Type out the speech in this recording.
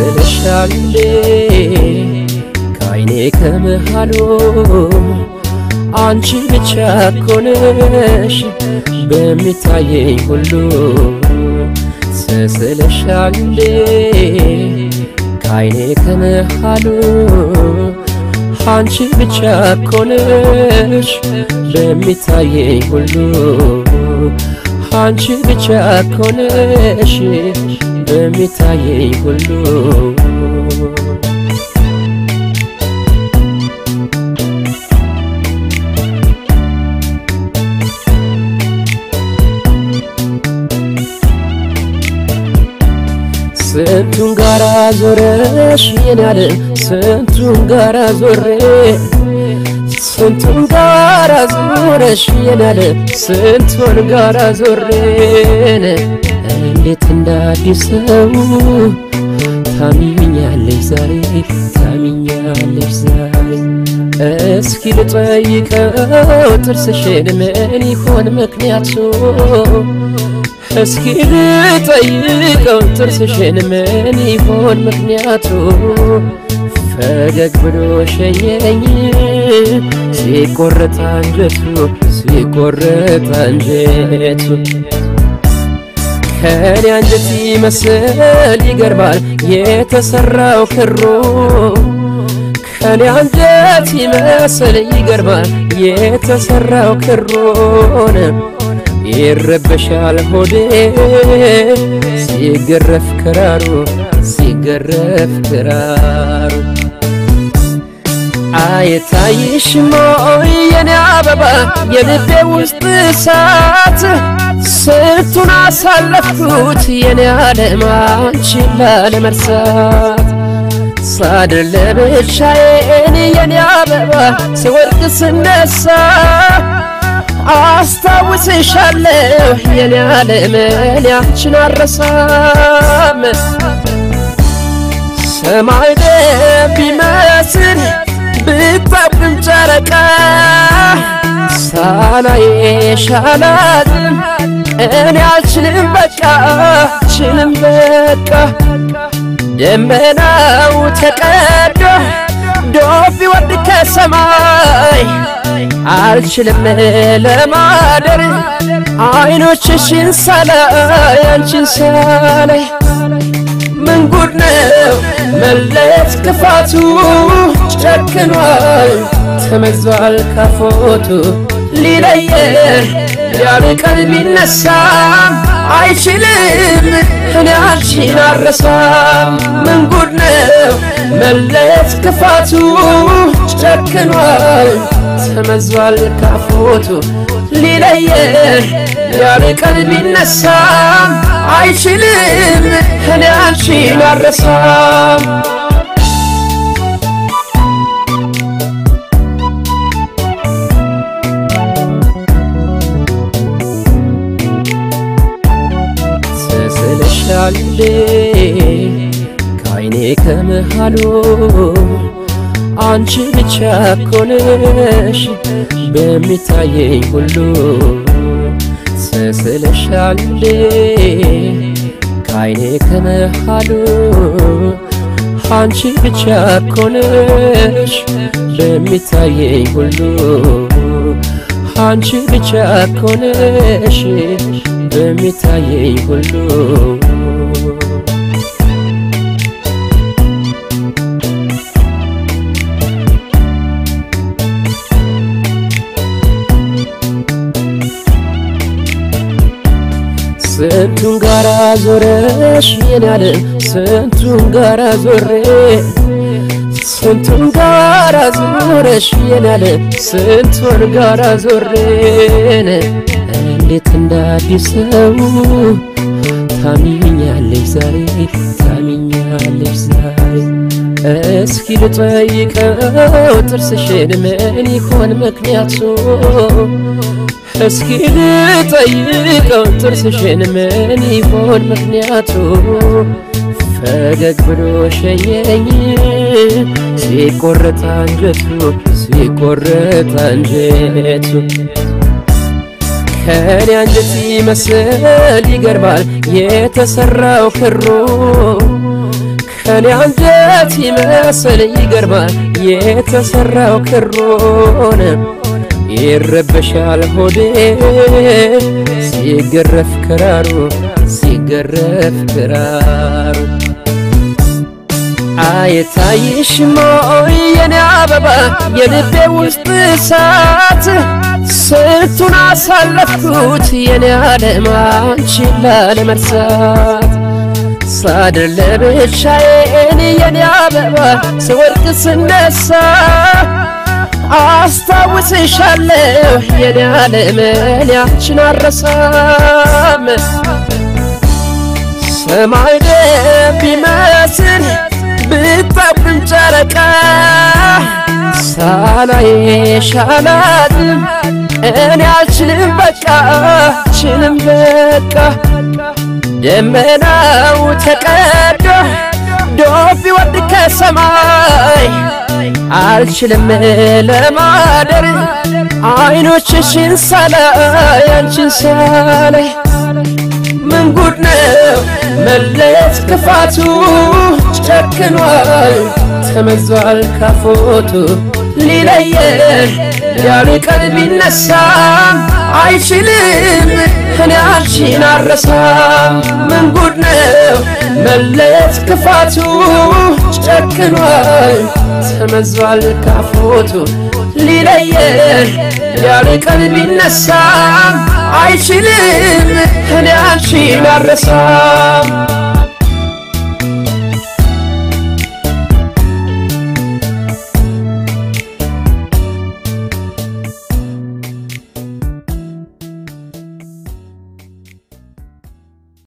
ስስልሻል እንዴ ከአይኔ ከመሃሉ አንቺ ብቻ ኮነሽ በሚታየኝ ሁሉ ስስልሻል እንዴ ከአይኔ ከመሃሉ አንቺ ብቻ ኮነሽ በሚታየኝ ሁሉ አንቺ ብቻ ኮነሽ በሚታየኝ ሁሉ ስንቱን ጋራ ዞረሽ የናለ ስንቱን ጋራ ዞሬ ስንቱን ጋራ ዞረሽ የናለ ስንቱን ጋራ ዞሬን እንዴት እንዳዲስ ሰው ታሚኛለሽ ዛሬ ታሚኛለሽ ዛሬ እስኪ ልጠይቀው ጥርስሽን ምን ይሆን ምክንያቱ እስኪ ልጠይቀው ጥርስሽን ምን ይሆን ምክንያቱ ፈገግ ብሎ ሸኘኝ ሲቆረጥ አንጀቱ ሲቆረጥ አንጀቱ ከኔ አንጀት ይመስል ይገርማል የተሰራው ክሩ ከኔ አንጀት ይመስል ይገርማል የተሰራው ክሩን ይረበሻል ሆዴ ሲገረፍ ክራሩ ሲገረፍ ክራሩ አይታይሽም ወይ የኔ አበባ የልቤ ውስጥ እሳት ስንቱን አሳለፍኩት የኔ ዓለም አንቺን ላለመርሳት ሳድር ለብቻዬን የኔ አበባ ሲወድቅ ስነሳ አስታውስሻለሁ የኔ ዓለም እኔ አንቺን አረሳም ሰማይ ደም ቢመስል ብታብቅም ጨረቃ ሳላይሽ አላዝንም እኔ አልችልም በቃ አልችልም በቃ ደመናው ተቀዶ ዶፍ ቢወርድ ከሰማይ አልችልም ለማደር አይኖችሽን ሳላይ አንቺን ሳላይ ምን ጉድ ነው መለየት ክፋቱ ጨክኗል ተመዟል ካፎቱ ሊለየን ሊያርቀን ቢነሳም አይችልም እኔ አንቺን አረሳም ምን ጉድ ነው መለየት ክፋቱ ጨክኗል ተመዟል ካፎቱ ሊለየን ሊያርቀን ቢነሳም አይችልም እኔ አንቺን አረሳም ስስልሻል እንዴ ከአይኔ ከመሃሉ አንቺ ብቻ ኮነሽ በሚታየኝ ሁሉ ስስልሻል እንዴ ከአይኔ ከመሃሉ አንቺ ብቻ ኮነሽ በሚታየኝ ሁሉ አንቺ ብቻ ኮነሽ በሚታየኝ ሁሉ ስንቱን ጋራ ዞረሽ የናለ ስንቱን ጋራ ዞሬ ስንቱን ጋራ ዞረሽ የናለ ስንቱን ጋራ ዞሬን እንዴት እንዳዲስ ሰው ታሚኛለሽ ዛሬ ታሚኛለሽ ዛሬ እስኪ ልጠይቀው ጥርስሽን ምን ይሆን ምክንያቱ እስኪ ልጠይቀው ጥርስሽን ምን ይሆን ምክንያቱ ፈገግ ብሎ ሸኘኝ ሲቆረጥ አንጀቱ ሲቆረጥ አንጀቱ ከኔ አንጀት ይመስል ይገርማል የተሰራው ክሩ ከኔ አንጀት ይመስል ይገርማል የተሰራው ክሮን ይረበሻል ሆዴ ሲገረፍ ክራሩ ሲገረፍ ክራሩ አይታይሽም ወይ የኔ አበባ የልቤ ውስጥ እሳት ስንቱን አሳለፍኩት የኔ ዓለም አንቺን ላለመርሳት ሳድር ለብቻዬን የኔ አበባ ስወድቅ ስነሳ አስታውስሻለሁ የኔ ዓለም እኔ አንቺን አልረሳም ሰማይ ደም ቢመስል ብታብም ጨረቃ ሳላይሽ አላድርም እኔ አልችልም በቃ አልችልም በቃ ደመናው ተቀዶ ዶፍ ቢወርድ ከሰማይ አልችልም ለማደር አይኖችሽን ሳላይ አንቺን ሳላይ ምን ጉድ ነው መለየት ክፋቱ ጨክኗል ተመዟል ካፎቱ ሊለየን ያለ ቀን ቢነሳም አይችልም እኔ አንቺን አረሳም ምን ጉድ ነው መለየት ክፋቱ ጨክኗል ተመዟል ካፎቱ ሊለየን ያለ ቀን ቢነሳም አይችልም እኔ አንቺን አረሳም